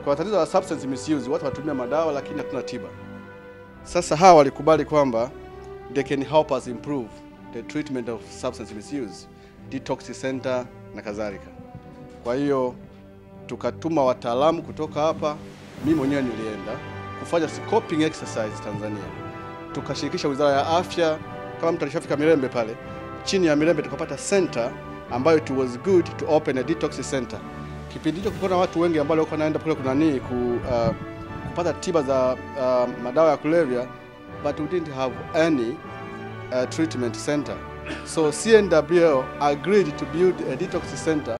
Kwa tatizo la substance misuse, watu watumia madawa lakini hatuna tiba. Sasa hawa walikubali kwamba they can help us improve the treatment of substance misuse, detox center na kadhalika. Kwa hiyo tukatuma wataalamu kutoka hapa, mimi mwenyewe nilienda kufanya scoping exercise Tanzania, tukashirikisha Wizara ya Afya. Kama mtu alishafika Mirembe pale, chini ya Mirembe tukapata center ambayo it was good to open a detox center. Kipindi hicho kulikuwa na watu wengi ambao walikuwa naenda kule kuna nini ku, uh, kupata tiba za uh, madawa ya kulevya but we didn't have any uh, treatment center. So CNWL agreed to build a detox center